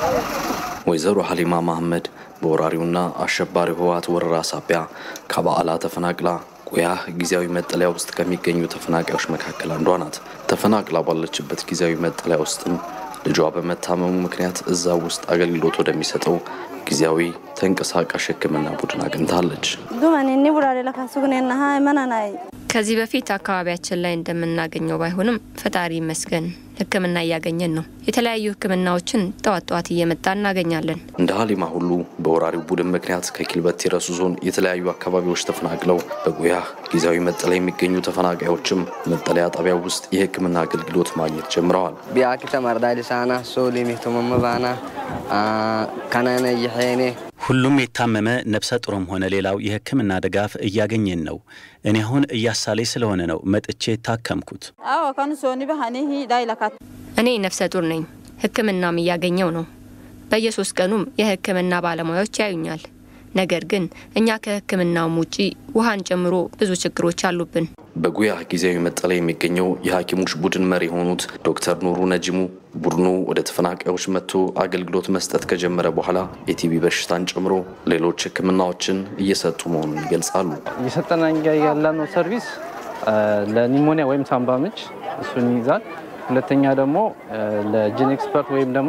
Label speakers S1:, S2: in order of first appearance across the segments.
S1: ወይዘሮ ሀሊማ መሐመድ በወራሪውና አሸባሪ ህወሓት ወረራ ሳቢያ ከበዓላ ተፈናቅላ ቆያ ጊዜያዊ መጠለያ ውስጥ ከሚገኙ ተፈናቃዮች መካከል አንዷ ናት። ተፈናቅላ ባለችበት ጊዜያዊ መጠለያ ውስጥም ልጇ በመታመሙ ምክንያት እዛው ውስጥ አገልግሎት ወደሚሰጠው ጊዜያዊ ተንቀሳቃሽ ሕክምና ቡድን አግኝታለች።
S2: ከዚህ በፊት አካባቢያችን ላይ እንደምናገኘው ባይሆንም ፈጣሪ ይመስገን ሕክምና እያገኘን ነው። የተለያዩ ሕክምናዎችን ጠዋት ጠዋት እየመጣ እናገኛለን።
S1: እንደ ሀሊማ ሁሉ በወራሪው ቡድን ምክንያት ከኪልበቲ ረሱ ዞን የተለያዩ አካባቢዎች ተፈናቅለው በጉያ ጊዜያዊ መጠለያ የሚገኙ ተፈናቃዮችም መጠለያ ጣቢያ ውስጥ የሕክምና አገልግሎት ማግኘት ጀምረዋል።
S3: ቢያኪተ መርዳዲሳና ሶሊሚቱመመባና ከነነ ይሄኔ
S4: ሁሉም የታመመ ነፍሰ ጡርም ሆነ ሌላው የህክምና ድጋፍ እያገኘን ነው። እኔ አሁን እያሳለኝ ስለሆነ ነው መጥቼ ታከምኩት።
S2: እኔ ነፍሰ ጡር ነኝ። ህክምናም እያገኘው ነው። በየሶስት ቀኑም የህክምና ባለሙያዎች ያዩኛል። ነገር ግን እኛ ከህክምናውም ውጪ ውሃን ጨምሮ ብዙ ችግሮች አሉብን።
S1: በጉያ ጊዜያዊ መጠለያ የሚገኘው የሐኪሞች ቡድን መሪ የሆኑት ዶክተር ኑሩ ነጂሙ ቡድኑ ወደ ተፈናቃዮች መጥቶ አገልግሎት መስጠት ከጀመረ በኋላ የቲቢ በሽታን ጨምሮ ሌሎች ህክምናዎችን እየሰጡ መሆኑን ይገልጻሉ።
S5: እየሰጠን ያለነው ሰርቪስ ለኒሞኒያ ወይም ሳምባ ምች እሱን ይይዛል። ሁለተኛ ደግሞ ለጂን ኤክስፐርት ወይም ደግሞ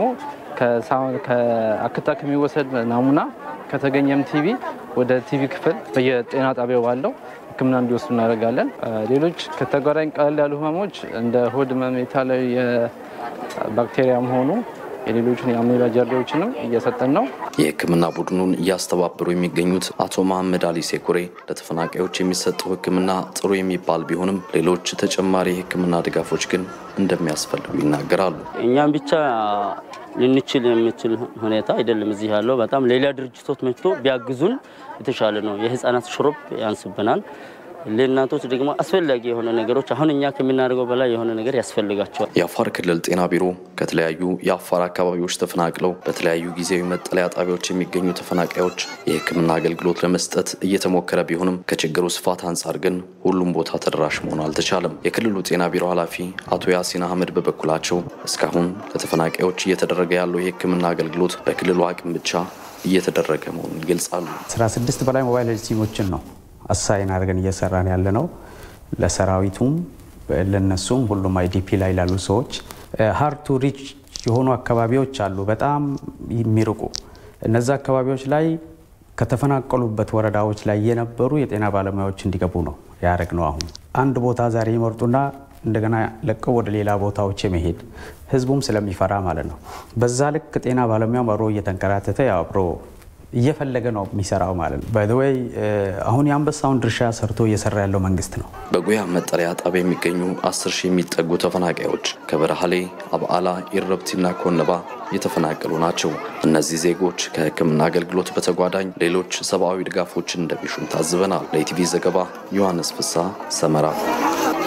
S5: ከአክታ ከሚወሰድ ናሙና ከተገኘም ቲቪ ወደ ቲቪ ክፍል በየጤና ጣቢያው ባለው ህክምና እንዲወስዱ እናደርጋለን። ሌሎች ከተጓዳኝ ቀለል ያሉ ህመሞች እንደ ሆድ ህመም፣ የተለያዩ የባክቴሪያም ሆኑ የሌሎችን የአሜባ ጀርዲዎችንም እየሰጠን ነው።
S1: የህክምና ቡድኑን እያስተባበሩ የሚገኙት አቶ መሐመድ አሊ ሴኩሬ ለተፈናቃዮች የሚሰጠው ህክምና ጥሩ የሚባል ቢሆንም ሌሎች ተጨማሪ የህክምና ድጋፎች ግን እንደሚያስፈልጉ ይናገራሉ።
S6: እኛም ብቻ ልንችል የምችል ሁኔታ አይደለም እዚህ ያለው። በጣም ሌላ ድርጅቶች መጥቶ ቢያግዙን የተሻለ ነው። የህፃናት ሽሮፕ ያንስብናል። ለእናቶች ደግሞ አስፈላጊ የሆነ ነገሮች አሁን እኛ ከምናደርገው በላይ የሆነ ነገር ያስፈልጋቸዋል።
S1: የአፋር ክልል ጤና ቢሮ ከተለያዩ የአፋር አካባቢዎች ተፈናቅለው በተለያዩ ጊዜያዊ መጠለያ ጣቢያዎች የሚገኙ ተፈናቃዮች የህክምና አገልግሎት ለመስጠት እየተሞከረ ቢሆንም ከችግሩ ስፋት አንጻር ግን ሁሉም ቦታ ተደራሽ መሆን አልተቻለም። የክልሉ ጤና ቢሮ ኃላፊ አቶ ያሲን አህመድ በበኩላቸው እስካሁን ለተፈናቃዮች እየተደረገ ያለው የህክምና አገልግሎት በክልሉ አቅም ብቻ እየተደረገ መሆኑን ይገልጻሉ።
S7: 16 በላይ ሞባይል ሄልዝ ቲሞችን ነው አሳይን አድርገን እየሰራን ያለ ነው። ለሰራዊቱም ለነሱም ሁሉም አይዲፒ ላይ ላሉ ሰዎች ሀርድ ቱ ሪች የሆኑ አካባቢዎች አሉ፣ በጣም የሚርቁ እነዚ አካባቢዎች ላይ ከተፈናቀሉበት ወረዳዎች ላይ የነበሩ የጤና ባለሙያዎች እንዲገቡ ነው ያደረግ ነው። አሁን አንድ ቦታ ዛሬ ይመርጡና እንደገና ለቀው ወደ ሌላ ቦታዎች የመሄድ ህዝቡም ስለሚፈራ ማለት ነው። በዛ ልክ ጤና ባለሙያም አብሮ እየተንከራተተ ያው አብሮ እየፈለገ ነው የሚሰራው ማለት ነው። ባይዘወይ አሁን የአንበሳውን ድርሻ ሰርቶ እየሰራ ያለው መንግስት ነው።
S1: በጉያ መጠለያ ጣቢያ የሚገኙ አስር ሺህ የሚጠጉ ተፈናቃዮች ከበረሃሌ፣ አብዓላ፣ ኢረብቲና ኮነባ የተፈናቀሉ ናቸው። እነዚህ ዜጎች ከህክምና አገልግሎት በተጓዳኝ ሌሎች ሰብአዊ ድጋፎችን እንደሚሹም ታዝበናል። ለኢቲቪ ዘገባ ዮሐንስ ፍሳ ሰመራ